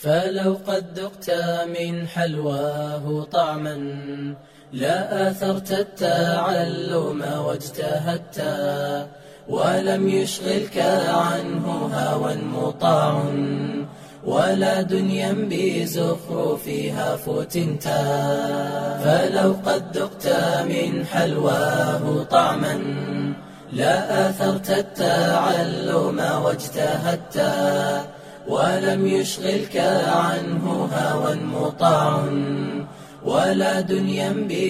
فلو قد ذقت من حلواه طعما لا آثرت التعلم واجتهدت ولم يشغلك عنه هوى مطاع ولا دنيا بزخرفها فتنتا فلو قد ذقت من حلواه طعما لا آثرت التعلم واجتهدت ولم يشغلك عنه هوى مطاع ولا دنيا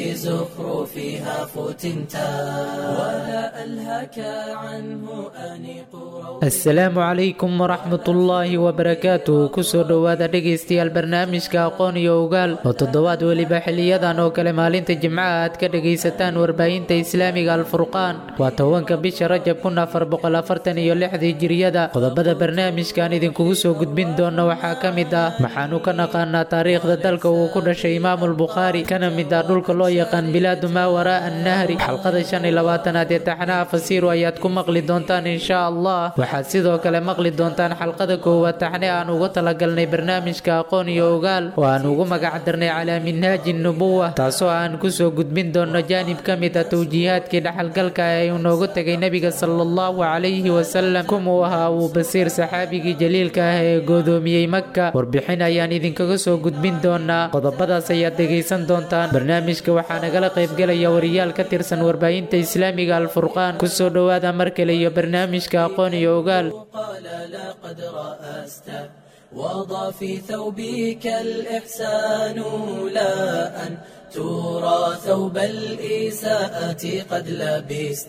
بزخرفها فتنتا ولا ألهك عنه أنيق asalaamu calaykum waraxmatullaahi wabarakaatu kusoo dhowaada dhegaystayaal barnaamijka aqoon iyo ogaal oo toddobaad weliba xiliyadan oo kale maalinta jimcaha aad ka dhegaysataan warbaahinta islaamiga alfurqaan waa tobanka bisha rajab kun afar boqol afartan iyo lixdii jiriyada qodobada barnaamijkan idinkugu soo gudbin doona waxaa ka mid ah maxaanu ka naqaanaa taariikhda dalka uu ku dhashay imaamulbukhaari kana mid ah dhulka loo yaqaan bilaadu maa waraa annahri xalqada shan iyo labaatanaad ee taxnaha fasiiru ayaad ku maqli doontaan insha allah waxaad sidoo kale maqli doontaan xalqada koowaad taxne aan ugu talagalnay barnaamijka aqoon iyo ogaal oo aan ugu magac darnay calaa minhaaji nubuwa taasoo aan kusoo gudbin doono jaanib ka mid ah towjiihaadkii dhaxalgalka ee uu noogu tegay nebiga sala allahu calayhi wasalam kumuu ahaa uu basiir saxaabigii jaliilka ah ee goodoomiyey maka warbixin ayaan idinkaga soo gudbin doonaa qodobadaas ayaad dhegaysan doontaan barnaamijka waxaa nagala qaybgelaya wariyaal ka tirsan warbaahinta islaamiga alfurqaan kusoo dhowaada mar kale iyo barnaamijka aqoon iyo ogaal قال لقد رأست وضع في ثوبك الإحسان لا أن ترى ثوب الإساءة قد لبست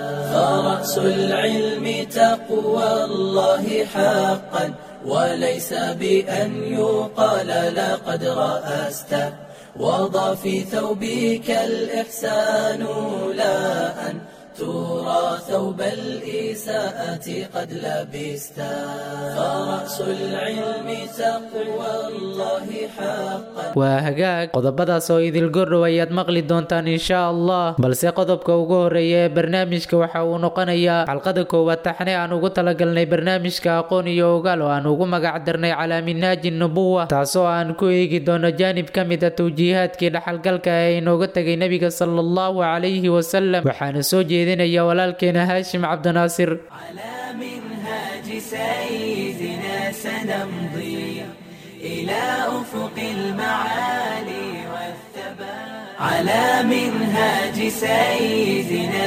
فرأس العلم تقوى الله حقا وليس بأن يقال لقد رأست وضع في ثوبك الإحسان لا أن ترى ثوب الإساءة قد لبست فرأس العلم تقوى الله حقا waa hagaag qodobadaas oo idil gordhow ayaad maqli doontaan insha allah balse qodobka ugu horeeya ee barnaamijka waxa uu noqonayaa xalqada koowaad taxne aan ugu talagalnay barnaamijka aqoon iyo ogaal oo aan ugu magac darnay calaa minhaaji nubuwa taasoo aan ku eegi doono jaanib ka mid a towjiihaadkii dhaxalgalka ee inooga tegay nebiga sala allahu calayhi wasalam waxaana soo jeedinaya walaalkeena haashim cabdinaasir على منهاج سيدنا سنمضي إلى أفق المعالي والثبات على منهاج سيدنا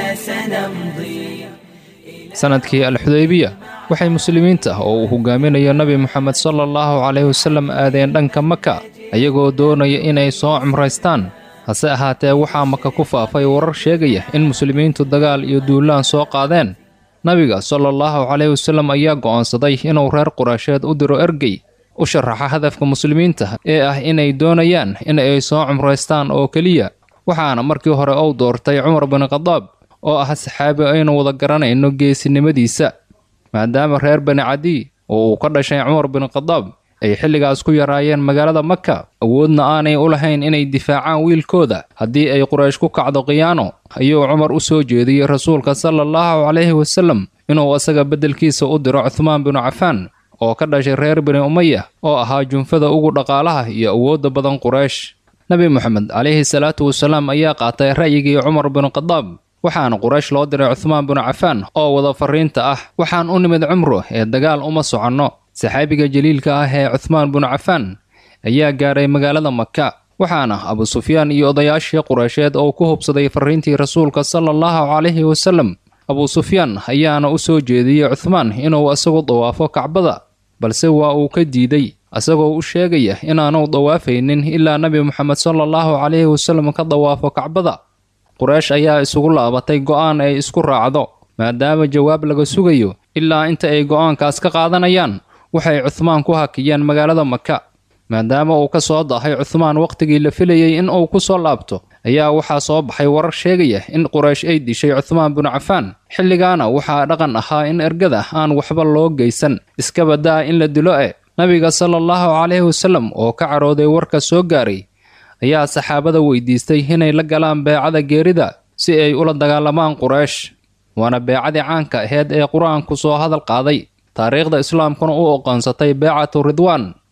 سنمضي sanadkii alxudaybiya waxay muslimiinta oo uu hogaaminayo nebi moxamed sala allahu calayhi wasallam aadeen dhanka maka ayagoo doonaya inay soo cumraystaan hase ahaatee waxaa maka ku faafay warar sheegaya in muslimiintu dagaal iyo duulaan soo qaadeen nabiga sala allahu calayhi wasallam ayaa go'aansaday inuu reer quraysheed u diro ergey u sharaxa hadafka muslimiinta ee ah inay doonayaan in ay soo cumraystaan oo keliya waxaana markii hore uu doortay cumar bin khadaab oo ah saxaabi aynu wada garanayno geesinimadiisa maadaama reer bani cadiy oo uu ka dhashay cumar bin khadaab ay xilligaas ku yaraayeen magaalada maka awoodna aanay u lahayn inay difaacaan wiilkooda haddii ay quraysh ku kacdo khiyaano ayuu cumar u soo jeediyey rasuulka sala allahu calayhi wasallam inuu asaga beddelkiisa u diro cuhmaan binu cafaan oo ka dhashay reer bani umaya oo ahaa junfada ugu dhaqaalaha iyo awoodda badan quraysh nebi moxamed calayhi salaatu wasalaam ayaa qaatay ra'yigii cumar binu khadaab waxaana quraysh loo diray cuhmaan binu cafaan oo wada farriinta ah waxaan u nimid cumro ee dagaal uma soconno saxaabiga jaliilka ah ee cuhmaan binu cafaan ayaa gaaray magaalada maka waxaana abu sufyaan iyo odayaashii qureysheed oo ku hubsaday farriintii rasuulka sala allahu calayhi wasallam abu sufyaan ayaana u soo jeediyey cuhmaan inuu isagu dawaafo kacbada balse waa uu ka diiday isagoo u sheegaya inaanu dawaafaynin ilaa nebi moxamed sala allahu calayhi wasallam ka dawaafo kacbada quraysh ayaa isugu laabatay go'aan ay isku raacdo maadaama jawaab laga sugayo ilaa inta ay go'aankaas ka qaadanayaan waxay cuhmaan ku hakiyeen magaalada maka maadaama uu ka soo dahay cuhmaan wakhtigii la filayey in uu ku soo laabto ayaa waxaa soo baxay warar sheegaya in quraysh ay dishay cuhmaan binu cafaan xilligaana waxaa dhaqan ahaa in ergada aan waxba loo geysan iska badaa in la dilo e nabiga sala allahu calayhi wasallam oo ka carooday warka soo gaaray ayaa saxaabada weydiistay inay la galaan beecada geerida si ay ula dagaalamaan quraysh waana beecadii caanka aheyd ee qur-aanku soo hadal qaaday taariikhda islaamkuna u oqoonsatay beecatu ridwaan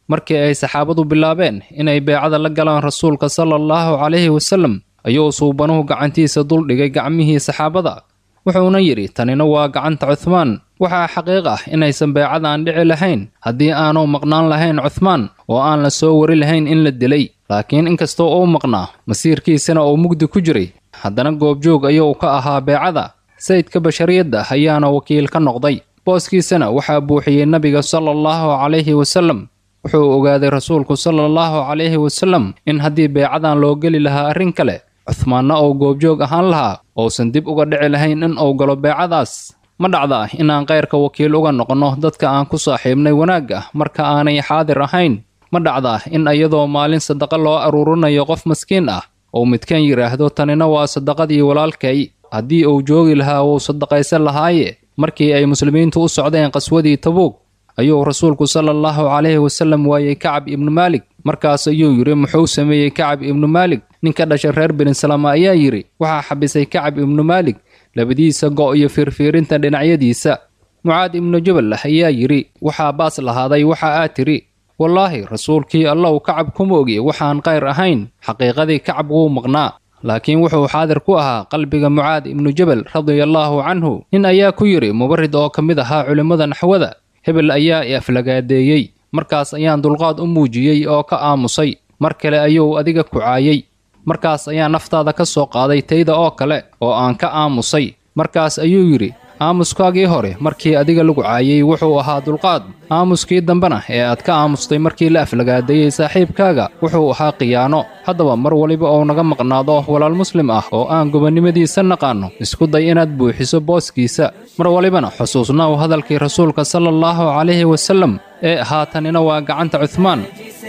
markii ay saxaabadu bilaabeen inay beecada la galaan rasuulka sala allahu calayhi wasallam ayuu suubanuhu gacantiisa duldhigay gacmihii saxaabada wuxuuna yidhi tanina waa gacanta cuhmaan waxaa xaqiiq ah inaysan beecadan dhici lahayn haddii aanu maqnaan lahayn cuhmaan oo aan la soo wari lahayn in la dilay laakiin inkastoo uu maqnaa masiirkiisana uu mugdi ku jiray haddana goobjoog ayuu ka ahaa beecada sayidka bashariyadda ayaana wakiil ka noqday booskiisana waxaa buuxiyey nebiga sala allahu calayhi wasallam wuxuu ogaaday rasuulku sala allahu calayhi wasallam in haddii beecadan loo geli lahaa arrin kale cuhmaanna uu goobjoog ahaan lahaa uusan dib uga dhici lahayn in uu galo beecadaas ma dhacda inaan kayrka wakiil uga noqonno dadka aan ku saaxiibnay wanaagga marka aanay xaadir ahayn ma dhacda in iyadoo maalin sadaqa loo aruurinayo qof maskiin ah uu midkan yidhaahdo tanina waa sadaqadii walaalkay haddii uu joogi lahaa wuu sadaqaysan lahaaye markii ay muslimiintu u socdeen qaswadii tabuug ayuu rasuulku sala allahu calayhi wasallam waayey kacab ibnu maalik markaas ayuu yidhi muxuu sameeyey kacab ibnu maalik ninka dhashay reer benisalama ayaa yidhi waxaa xabisay kacab ibnu maalik labadiisa go' iyo fiirfiirinta dhinacyadiisa mucaad ibnu jabal ayaa yidhi waxaa baas lahaaday waxa aad tidhi wallaahi rasuulkii allow kacab kuma ogi waxaan kayr ahayn xaqiiqadii kacab wuu maqnaa laakiin wuxuu xaadir ku ahaa qalbiga mucaad ibnu jabal radiallaahu canhu nin ayaa ku yidhi mubarid oo ka mid ahaa culimmada naxwada hebel ayaa i aflagaadeeyey markaas ayaan dulqaad u muujiyey oo ka aamusay mar kale ayuu adiga kucaayey markaas ayaa naftaada ka soo qaaday tayda oo kale oo aan ka aamusay markaas ayuu yidhi aamuskaagii hore markii adiga lagu caayey wuxuu ahaa dulqaad aamuskii dambena ee aad ka aamustay markii la aflagaadeeyey saaxiibkaaga wuxuu ahaa khiyaano haddaba mar waliba uu naga maqnaado walaal muslim ah oo aan gobonnimadiisa naqaanno isku day inaad buuxiso booskiisa mar walibana xusuusnaw hadalkii rasuulka sala allahu calayhi wasallam ee ahaa tanina waa gacanta cuhmaan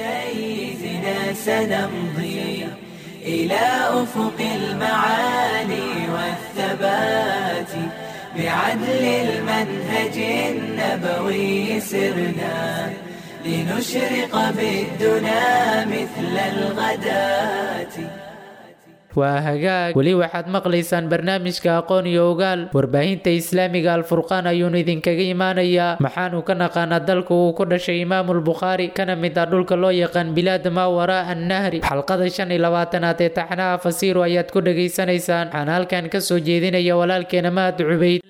سيدنا سنمضي إلى أفق المعالي والثبات بعدل المنهج النبوي سرنا لنشرق بالدنا مثل الغداة waa hagaag weli waxaad maqlaysaan barnaamijka aqoon iyo ogaal warbaahinta islaamiga alfurqaan ayuunu idinkaga imaanayaa maxaanu ka naqaanaa dalka uu ku dhashay imaamulbukhaari kana mid ah dhulka loo yaqaan bilaada maa waraa annahri xalqada shan iyo labaatanaad ee taxnaha fasiiru ayaad ku dhegaysanaysaan waxaan halkan ka soo jeedinaya walaalkeena mahad cubayd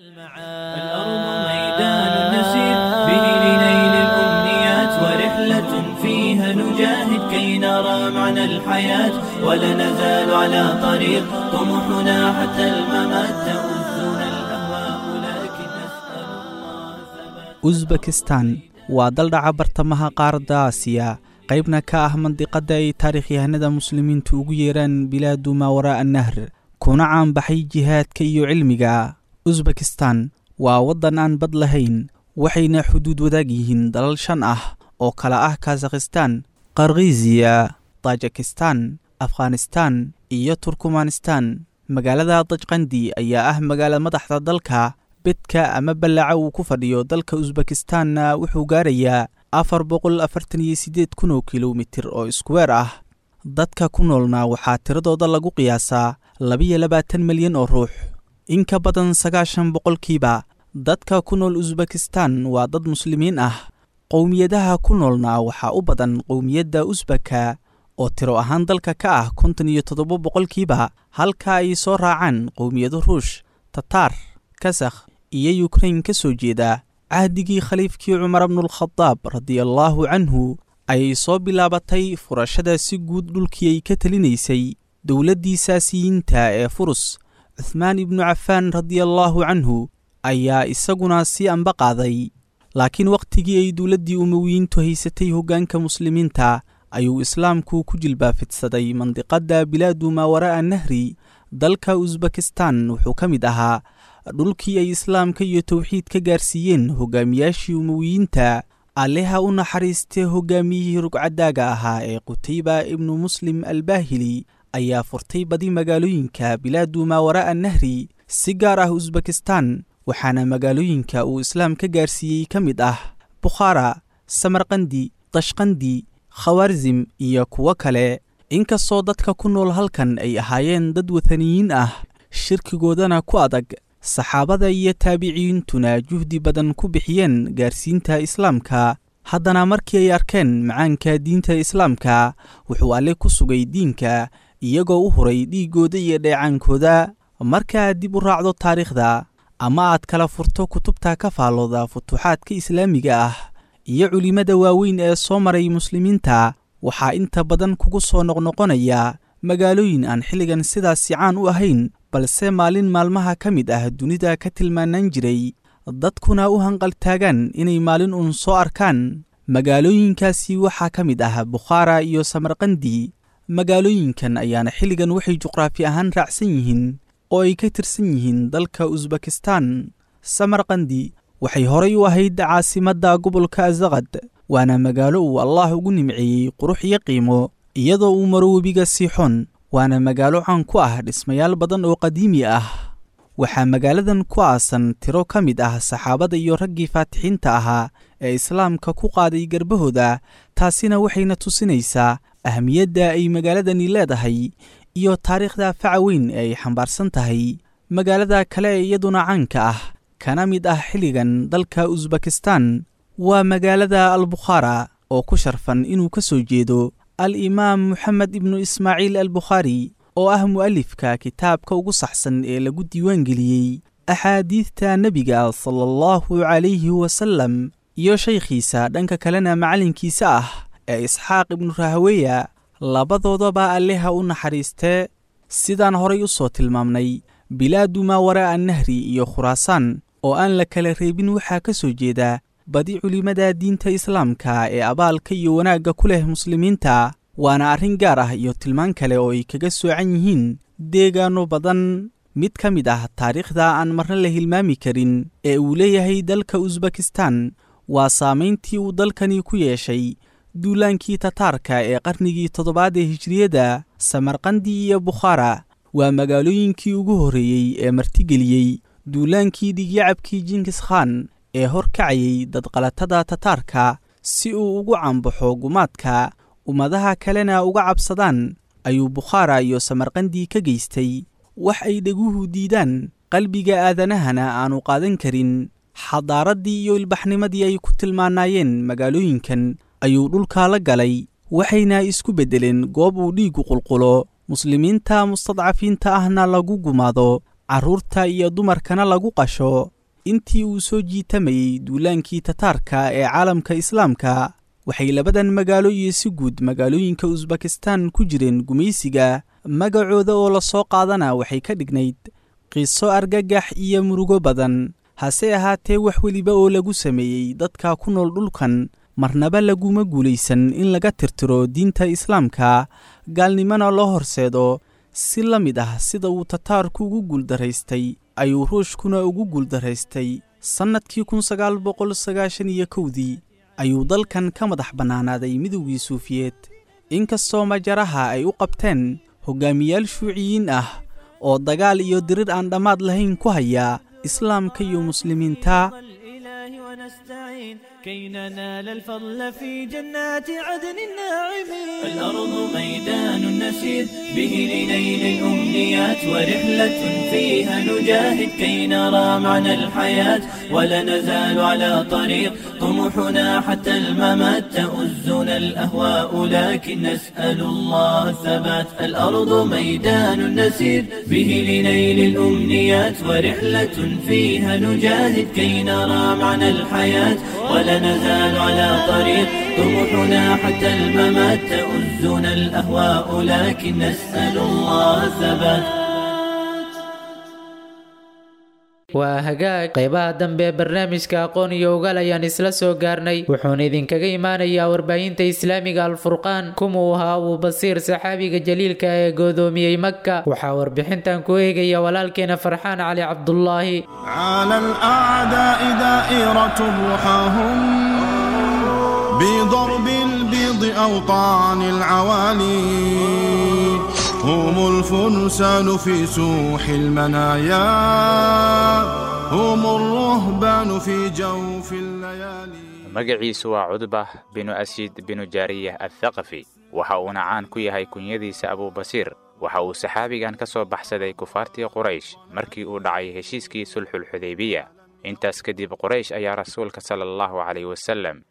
الأرض ميدان نسير به لنيل الأمنيات ورحلة فيها نجاهد كي نرى معنى الحياة ولا نزال على طريق طموحنا حتى الممات تؤذنا الأهواء لكن نسأل الله ثبات usbekistan waa dal dhaca bartamaha qaaradda aasiya qaybna ka ah mandiqadda ay taarikhyahanada muslimiintu ugu yeeraan bilaadu maa waraa'a nahr kuna caanbaxay jihaadka iyo cilmiga usbekistan waa waddan aan bad lahayn waxayna xuduud wadaag yihiin dalal shan ah oo kala ah kazakhistan qarkiziya tajikistan afghanistan iyo turkmanistan magaalada dajqandi ayaa ah magaala madaxda dalka bedka ama ballaca uu ku fadhiyo dalka usbekistanna wuxuu gaarayaa afar boqol afartan iyo siddeed kun oo kilomitir oo iskuweer ah dadka ku noolna waxaa tiradooda lagu qiyaasaa labiyo labaatan milyan oo ruux in ka badan sagaashan boqolkiiba dadka ku nool usbekistan waa dad muslimiin ah qowmiyadaha ku noolna waxaa u badan qowmiyadda usbaka oo tiro ahaan dalka ka ah konton iyo toddoba boqolkiiba halka ay soo raacaan qowmiyado ruush tataar kasakh iyo yukrain ka soo jeeda cahdigii khaliifkii cumar bnulkhadaab radiallaahu canhu ayay soo bilaabatay furashada si guud dhulkii ay ka telinaysay dowladdii saasiyiinta ee furus cuhmaan ibnu cafaan radiallaahu canhu ayaa isaguna sii amba qaaday laakiin wakhtigii ay dowladdii umowiyiintu haysatay hoggaanka muslimiinta ayuu islaamku ku jilbaafidsaday mandiqadda bilaadu maa waraa'a nahri dalka usbekistan wuxuu ka mid ahaa dhulkii ay islaamka iyo towxiid ka gaarsiiyeen hogaamiyaashii umowiyiinta alleha u naxariistee hogaamiyihii rugcadaaga ahaa ee qutayba ibnu muslim albaahili ayaa furtay badi magaalooyinka bilaadu maa waraa'a nahri si gaar ah usbekistan waxaana magaalooyinka uu islaam ka gaarsiiyey ka mid ah bukhaara samarkandi dashqandi khawarzim iyo kuwo kale inkastoo dadka ku nool halkan ay ahaayeen dad wathaniyiin ah shirkigoodana ku adag saxaabada iyo taabiciyiintuna juhdi badan ku bixiyeen gaarsiinta islaamka haddana markii ay arkeen macaanka diinta islaamka wuxuu alle ku sugay diinka iyagoo u huray dhiiggooda iyo dheecaankooda markaaad dib u raacdo taariikhda ama aad kala furto kutubta ka faallooda futuuxaadka islaamiga ah iyo culimmada waaweyn ee soo maray muslimiinta waxaa inta badan kugu soo noqnoqonaya magaalooyin aan xilligan sidaasi caan u ahayn balse maalin maalmaha ka mid ah dunida ka tilmaanaan jiray dadkuna u hanqaltaagaan inay maalin uun soo arkaan magaalooyinkaasi waxaa ka mid ah bukhaara iyo samarkandi magaalooyinkan ayaana xilligan waxay juqraafi ahaan raacsan yihiin oo ay ka tirsan yihiin dalka usbekistan samarkandi waxay horay u ahayd caasimadda gobolka asaqad waana magaalo uu allaah ugu nimceeyey qurux iyo qiimo iyadoo uu maro webiga siixoon waana magaalo caan ku ah dhismayaal badan oo qadiimi ah waxaa magaaladan ku aasan tiro ka mid ah saxaabada iyo raggii faatixiinta ahaa ee islaamka ku qaaday garbahooda taasina waxayna tusinaysaa ahmiyadda ay magaaladani leedahay iyo taariikhda faca weyn ee ay xambaarsan tahay magaalada kale ee iyaduna caanka ah kana mid ah xilligan dalka usbekistan waa magaalada albukhaara oo ku sharfan inuu ka soo jeedo al imaam moxamed ibnu ismaaciil albukhaari oo ah mu'alifka kitaabka ugu saxsan ee lagu diiwaangeliyey axaadiidta nebiga sala allahu calayhi wasalem iyo shaykhiisa dhanka kalena macallinkiisa ah ee isxaaq ibnu rahweya labadoodaba alleha u naxariistee sidaan horay u soo tilmaamnay bilaadu maa waraa'a nahri iyo khuraasaan oo aan la kala reebin waxaa ka soo jeeda badi culimmada diinta islaamka ee abaalka iyo wanaagga ku leh muslimiinta waana arrin gaar ah iyo tilmaan kale oo ay kaga soocan yihiin deegaanno badan mid ka mid ah taariikhda aan marna la hilmaami karin ee uu leeyahay dalka usbekistan waa saamayntii uu dalkani ku yeeshay duulaankii tataarka ee qarnigii toddobaad ee hijriyadda samarkandi iyo bukhaara waa magaalooyinkii ugu horreeyey ee martigeliyey duulaankii dhigyacabkii jinkis khan ee hor kacayay dadqalatada tataarka si uu ugu cambaxo gumaadka ummadaha kalena uga cabsadaan ayuu bukhaara iyo samarkandi ka geystay wax ay dheguhu diidaan qalbiga aadanahana aanu qaadan karin xadaaraddii iyo ilbaxnimadii ay ku tilmaanaayeen magaalooyinkan ayuu dhulkaa la galay waxayna isku beddeleen goob uu dhiigu qulqulo muslimiinta mustadcafiinta ahna lagu gumaado carruurta iyo dumarkana lagu qasho intii uu soo jiitamayey duulaankii tataarka ee caalamka islaamka waxay labadan magaalo iyo si guud magaalooyinka usbekistan ku jireen gumaysiga magacooda oo la soo qaadana waxay ka dhignayd qiso argagax iyo murugo badan hase ahaatee wax weliba oo lagu sameeyey dadka ku nool dhulkan marnaba laguma guulaysan in laga tirtiro diinta islaamka gaalnimona loo horseedo si la mid ah sida uu tataarku ugu guuldaraystay ayuu ruushkuna ugu guuldaraystay sannadkii kun sagaal boqol sagaashan iyo kowdii ayuu dalkan ka madax bannaanaaday midowgii suufiyeed inkastoo majaraha ay u qabteen hoggaamiyaal shuuciyiin ah oo dagaal iyo dirir aan dhammaad lahayn ku haya islaamka iyo muslimiinta ونستعين كي ننال الفضل في جنات عدن الناعمين الأرض ميدان نسير به لنيل الأمنيات ورحلة فيها نجاهد كي نرى معنى الحياة ولا نزال على طريق طموحنا حتى الممات تؤزنا الأهواء لكن نسأل الله الثبات الأرض ميدان نسير به لنيل الأمنيات ورحلة فيها نجاهد كي نرى معنى الحياة ولا نزال على طريق طموحنا حتى الممات تؤزنا الأهواء لكن نسأل الله الثبات waa hagaag qaybaha dambe ee barnaamijka aqoon iyo ogaal ayaan isla soo gaarnay wuxuuna idinkaga imaanayaa warbaahinta islaamiga alfurqaan kumuu ahaa abuu basiir saxaabiga jaliilka ee goodoomiyey maka waxaa warbixintan ku eegaya walaalkeena farxaan cali cabdulaahi على الأعداء دائرة رحاهم بضرب البيض أوطان العوالي هم الفرسان في سوح المنايا هم الرهبان في جوف الليالي magaciisu waa cudbah binu asiid binu jaariyah athaqafi waxa uuna caan ku yahay kunyadiisa abuubasiir waxa uu saxaabigan ka soo baxsaday kufaartii quraysh markii uu dhacay heshiiskii sulxulxudaybiya intaas kadib quraysh ayaa rasuulka sala allahu calayh wasallam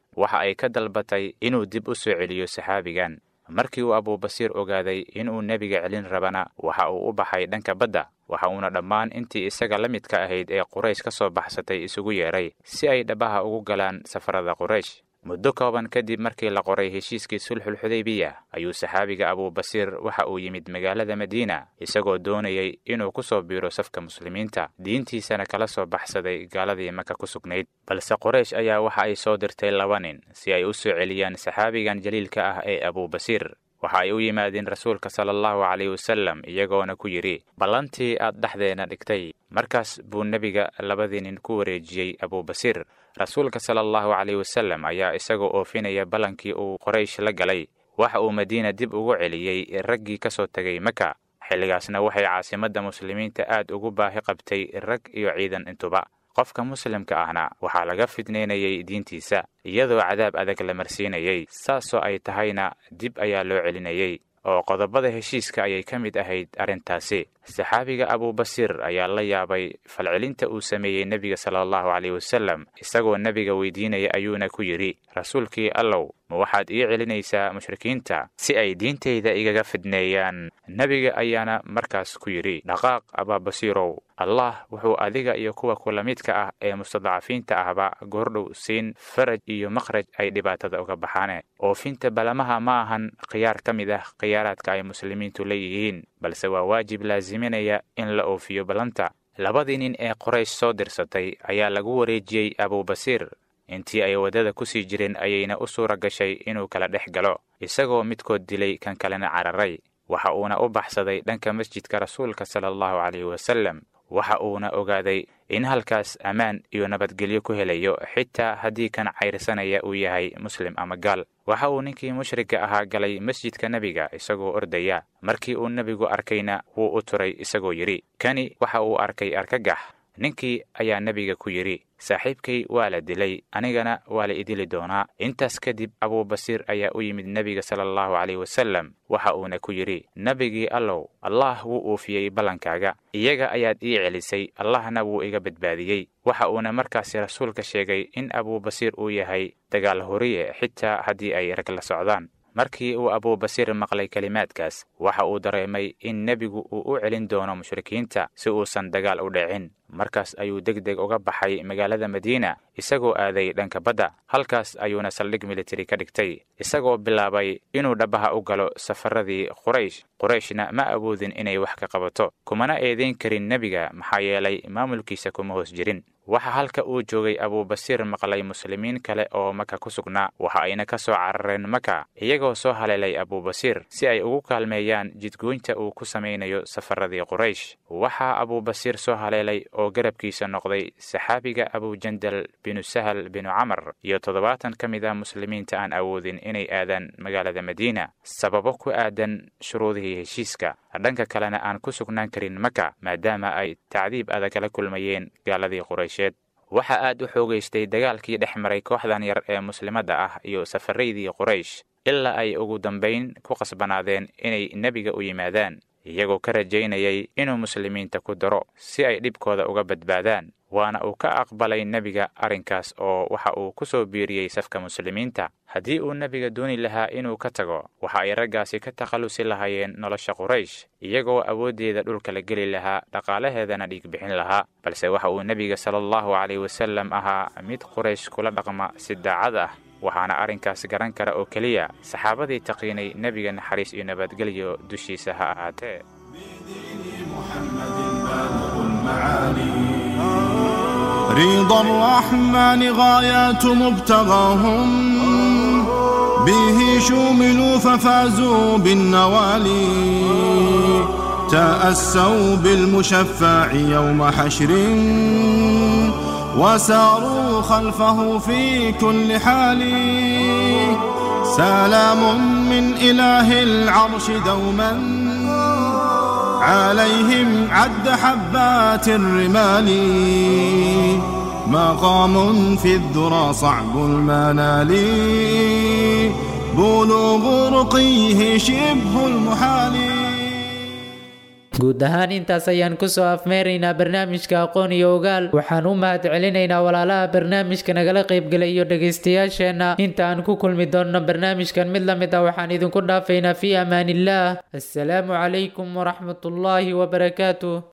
waxa ay ka dalbatay inuu dib u soo celiyo saxaabigan markii uu abuubasiir ogaaday inuu nebiga celin rabana waxa uu u baxay dhanka badda waxa uuna dhammaan intii isaga la midka ahayd ee quraysh ka soo baxsatay isugu yeedhay si ay dhabaha ugu galaan safarada quraysh muddo kooban kadib markii la qoray heshiiskii sulxulxudaybiya ayuu saxaabiga abuubasiir waxa uu yimid magaalada madiina isagoo doonayay inuu ku soo biiro safka muslimiinta diintiisana kala soo baxsaday gaaladii maka ku sugnayd balse qoraysh ayaa waxa ay soo dirtay laba nin si ay u soo celiyaan saxaabigan jaliilka ah ee abuubasiir waxa ay u yimaadeen rasuulka sala allahu calayh wasallam iyagoona ku yidhi ballantii aad dhexdeena dhigtay markaas buu nebiga labadii nin ku wareejiyey abuubasiir rasuulka sala allahu calayh wasallam ayaa isagoo oofinaya ballankii uu qoraysh la galay waxa uu madiina dib ugu celiyey raggii ka soo tegay maka xilligaasna waxay caasimadda muslimiinta aad ugu baahi qabtay rag iyo ciidan intuba qofka muslimka ahna waxaa laga fidnaynayay diintiisa iyadoo cadaab adag la marsiinayay saasoo ay tahayna dib ayaa loo celinayay oo qodobada heshiiska ayay ka mid ahayd arrintaasi saxaabiga abuubasiir ayaa la yaabay falcelinta uu sameeyey nebiga sala allahu caleyh wasallam isagoo nebiga weydiinaya ayuuna ku yidhi rasuulkii allow ma waxaad ii celinaysaa mushrikiinta si ay diintayda igaga fidneeyaan nebiga ayaana markaas ku yidhi dhaqaaq abaabasiirow allah wuxuu adiga iyo kuwa kula midka ah ee mustadcafiinta ahba goordhow siin faraj iyo makhraj ay dhibaatada uga baxaane oofinta balamaha ma ahan khiyaar ka mid ah khiyaaraadka ay muslimiintu leeyihiin balse waa waajib laasiminaya in la oofiyo ballanta labadii nin ee qoraysh soo dirsatay ayaa lagu wareejiyey abuubasiir intii ay waddada ku sii jireen ayayna u suura gashay inuu kala dhex galo isagoo midkood dilay kan kalena cararay waxa uuna u baxsaday dhanka masjidka rasuulka sala allahu caleyhi wasallam waxa uuna ogaaday in halkaas ammaan iyo nabadgelyo ku helayo xitaa haddii kan cayrsanaya uu yahay muslim ama gaal waxa uu ninkii mushrigga ahaa galay masjidka nebiga isagoo ordaya markii uu nebigu arkayna wuu u turay isagoo yidhi kani waxa uu arkay argagax ninkii ayaa nebiga ku yidhi saaxiibkay waa la dilay anigana waa la idili doonaa intaas kadib abuubasiir ayaa u yimid nebiga sala allahu caleyh wasallam waxa uuna ku yidhi nebigii allow allah wuu uufiyey ballankaaga iyaga ayaad ii celisay allahna wuu iga badbaadiyey waxa uuna markaasi rasuulka sheegay in abuubasiir uu yahay dagaal horiye xitaa haddii ay rag la socdaan markii uu abuubasiir maqlay kelimaadkaas waxa uu dareemay in nebigu uu u celin doono mushrikiinta si uusan dagaal u dhicin markaas ayuu deg deg uga baxay magaalada madiina isagoo aaday dhanka badda halkaas ayuuna saldhig militari ka dhigtay isagoo bilaabay inuu dhabaha u galo safaradii quraysh qurayshna ma awoodin inay wax ka qabato kumana eedayn karin nebiga maxaa yeelay maamulkiisa kuma hoos jirin waxa halka uu joogay abuubasiir maqlay muslimiin kale oo maka ku sugnaa waxa ayna ka soo carareen maka iyagoo soo haleelay abuubasiir si ay ugu kaalmeeyaan jidgoynta uu ku samaynayo safaradii quraysh waxaa abuubasiir soo haleelay oo garabkiisa noqday saxaabiga abujandal binu sahal binu camar iyo toddobaatan ka mid ah muslimiinta aan awoodin inay aadaan magaalada madiina sababo ku aadan shuruudihii heshiiska dhanka kalena aan ku sugnaan karin maka maadaama ay tacdiib adag la kulmayeen gaaladii quraysheed waxaa aad u xoogaystay dagaalkii dhex maray kooxdan yar ee muslimadda ah iyo safaraydii quraysh ilaa ay ugu dambayn ku qasbanaadeen inay nebiga u yimaadaan iyagoo ka rajaynayay inuu muslimiinta ku daro si ay dhibkooda uga badbaadaan waana uu ka aqbalay nebiga arrinkaas oo waxa uu ku soo biiriyey safka muslimiinta haddii uu nebiga dooni lahaa inuu ka tago waxa ay raggaasi ka takhallusi lahaayeen nolosha quraysh iyagoo awooddeeda dhulka la geli lahaa dhaqaalaheedana dhiig bixin lahaa balse waxa uu nebiga sala allahu caleyh wasallam ahaa mid quraysh kula dhaqma si daacad ah waxaana arrinkaas garan kara oo keliya saxaabadii taqiinay nebiga naxariis iyo nabadgelyo dushiisa ha ahaatee رضا الرحمن غايات مبتغاهم به شوملوا ففازوا بالنوالي تأسوا بالمشفع يوم حشر وساروا خلفه في كل حال سلام من إله العرش دوما عليهم عد حبات الرمال مقام في الذرى صعب المنال بلوغ رقيه شبه المحال guud ahaan intaas ayaan kusoo afmeeraynaa barnaamijka aqoon iyo ogaal waxaan u mahad celinaynaa walaalaha barnaamijka nagala qaybgelay iyo dhegaystayaasheenna inta aan ku kulmi doonno barnaamijkan mid la mid ah waxaan idinku dhaafaynaa fii amaanillaah assalaamu calaykum waraxmatullaahi wabarakaatuh